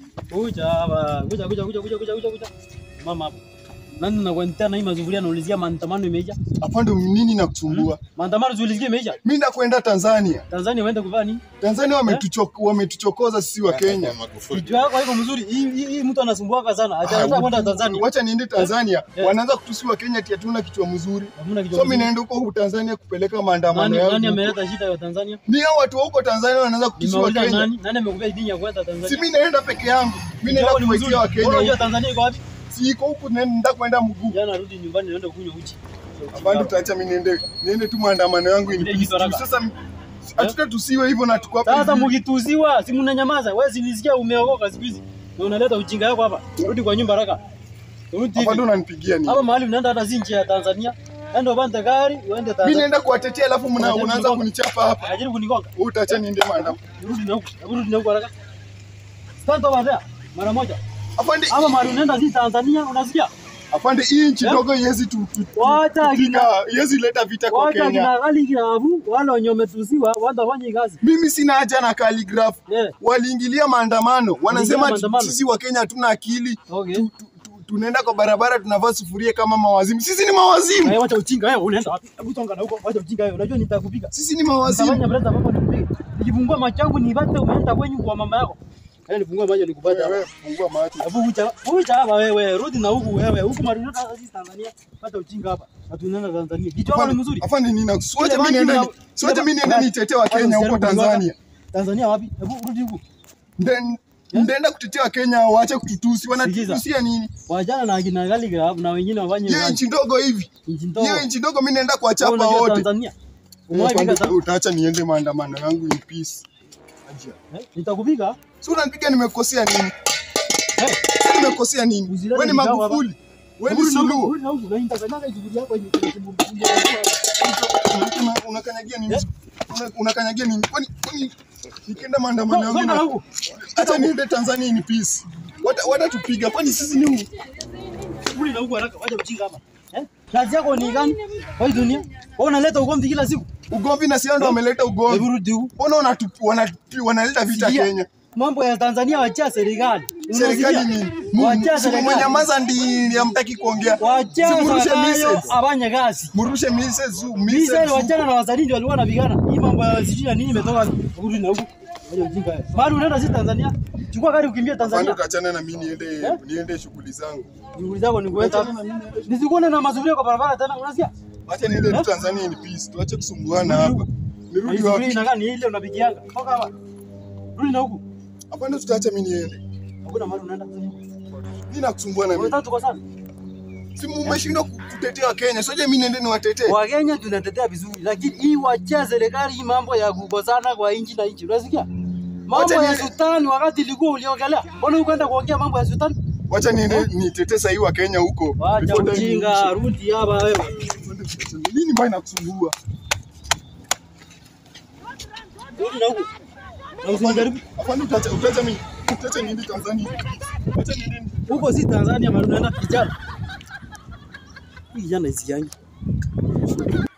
Kuja hapa. Kuja kuja kuja kuja kuja kuja kuja. Mama hapo. Nani nakuantia na hii mazufuria naulizia maandamano imeisha? Afande, nini nakusumbua? Maandamano ziulizia imeisha? Mimi nakwenda Tanzania. Tanzania waende kuvaa nini? Tanzania wametuchok, wametuchokoza sisi wa Kenya. Kichwa yako haiko mzuri. Hii hii hii mtu anasumbuaka sana. Acha kwenda Tanzania. Wacha niende Tanzania. Eh. Wanaanza kutusiwa Kenya ati hatuna kichwa mzuri. Hamna kichwa. So mimi mzuri. naenda huko Tanzania kupeleka maandamano Nani nani yangu. ameleta shida ya Tanzania? Ni hao watu wa huko Tanzania wanaanza kutusiwa Nimeuliza Kenya. nani? Nani amekupea idhini ya kwenda Tanzania? Si mimi naenda peke yangu. Mimi naenda Kichwa ni mzuri. kuwaitia wa Wewe Unajua Kenya. Tanzania iko wapi? Si iko huko naenda kwenda mguu. Jana rudi nyumbani naenda kunywa uji. Afande, utaacha mimi niende niende tu maandamano yangu in Ile peace. kitu haraka. Sasa hatutatusiwe hivyo na tuko hapa. Sasa hivi. mkituziwa, si mnanyamaza. Wewe sinisikia umeokoka siku hizi. Na unaleta ujinga wako hapa. Rudi kwa nyumba haraka. Rudi Afande, hivi. unanipigia nini? Hapa mahali unaenda hata si nchi ya Tanzania. Enda upande gari uende Mimi Tanzania. naenda kuwatetea alafu mna- Unajaribu unaanza kunigonga. kunichapa hapa. Unajaribu kunigonga. Wewe utaacha niende maandamano. Rudi na huko. Hebu Rudi na huko haraka. Stand over there. Mara moja. Afande, Hapa mahali unaenda si Tanzania, unasikia? afande hii nchi Eh? ndogo iwezi tu, tu, tu, Wacha tupiga, kina- iwezi leta vita kwa Wacha Kenya. kina gali kinavu, wale wenye wametuziwa, watafanya kazi. Mimi sina haja na calligraph. Yeah. Waliingilia maandamano, wanasema ati maandamano. sisi wa Kenya hatuna akili. Okay. Tu- tu- tu- Tunaenda kwa barabara tunavaa sufuria kama mawazimu. Sisi ni mawazimu. Wewe wacha ujinga wewe, unaenda wapi? Hebu songa na huko, wacha ujinga wewe. Unajua nitakupiga. Sisi ni Nitafanya mawazimu. brother baba nikupige. Nikifungua macho yangu nipate umeenda kwenyu kwa mama yako. Yaani nifungua macho nikupate. hapa. Wewe fungua macho. Hebu ucha, ucha hapa wewe, rudi na huku wewe. Huku maruneta sasa sisi Tanzania. Pata ujinga hapa. Na tunaenda Tanzania. Kichwa wako ni mzuri. Afande nina sote Ile mimi banki niende una- sote ile mimi niende ba- nitetee wa Wacha Kenya huko usijaribu kunigonga. Tanzania. Tanzania wapi? Hebu rudi huku. Then ndaenda kutetea wa Kenya waache kututusi. Wanatutusia nini? Wajana na akina gali grab na wengine wafanye Hiyo kazi. nchi ndogo hivi. Nchi ndogo. Hiyo nchi ndogo mimi naenda Wewe kuwachapa unajua wote. Tanzania. Eh, Umewahi afande, piga ta- Utaacha niende maandamano yangu in peace. Ajia. Eh, Nitakupiga. Si unanipiga nimekosea nini? Eh, Si nimekosea nini? Uzilete Wewe ni vikao hapa. Magufuli. Wewe ni rudi na huku, Suluhu. rudi na huku. Na nitakanyaga shughuli yako yenye kunisumbua. Una- Unakanyagia nini? Una- Unakanyagia nini? Kwani kwani nikienda maandamano yangu Songa na na huku. hata niende Tanzania in peace. Wata watatupiga kwani sisi ni Rudi na huku haraka. Wacha ujinga hapa. Eh? Kazi yako ni gani? Kwa hii dunia? Wewe unaleta ugomvi kila siku. ugomvi na sio ndo wameleta Hebu ugomvi. rudi huku. Mbona wanatu- wanatu- wanaleta vita Sikia, Kenya? Mambo ya Tanzania wachia serikali. Serikali Unasikia? nini? Mu- Wachia si serikali. mmenyamaza ndi hamtaki kuongea. Wachia Si murushe serikali missiles. afanye kazi. Murushe missiles, Mimi missiles. wachana na wasanii ndio walikuwa wanapigana. Hii mambo ya sijui na nini imetoka wapi? Rudi na huku. Wacha ujinga wewe. Mahali unaenda si Tanzania. Chukua gari ukimbie Afande Tanzania. utachana na mimi niende Eh? niende shughuli zangu. Shughuli zako ni kuweka. Nisikuone na mazuria kwa barabara tena. Unasikia? Acha niende tu Eh? Tanzania in peace. Tuache kusumbuana hapa. Nirudi Shughuli wapi? inakaa ni ile unapigianga. Toka hapa. Rudi na huku. Afande tutaacha mimi niende. Hakuna mahali unaenda. Mimi nakusumbua na mimi. Unataka tuko sana. Si mmeshindwa kutetea Kenya. Soje mimi niende niwatetee. Wakenya tunatetea vizuri, lakini hii wachia serikali hii mambo ya kukosana kwa inchi na inchi. Unasikia? Mambo Wacha ya niende- sultani wakati ilikuwa uliongelea. Mbona ukaenda kuongea mambo ya sultani? Wacha niende nitetee sahii wa Kenya huko. Wacha Before time ujinga, iishe. rudi hapa wewe. Nini mbaya nakusumbua? Rudi na huku. Na usinijaribu. Afande utaacha utaacha mimi. Utaacha niende Tanzania. Acha niende. Huko si Tanzania, bali unaenda kijana. Hii kijana isiangi.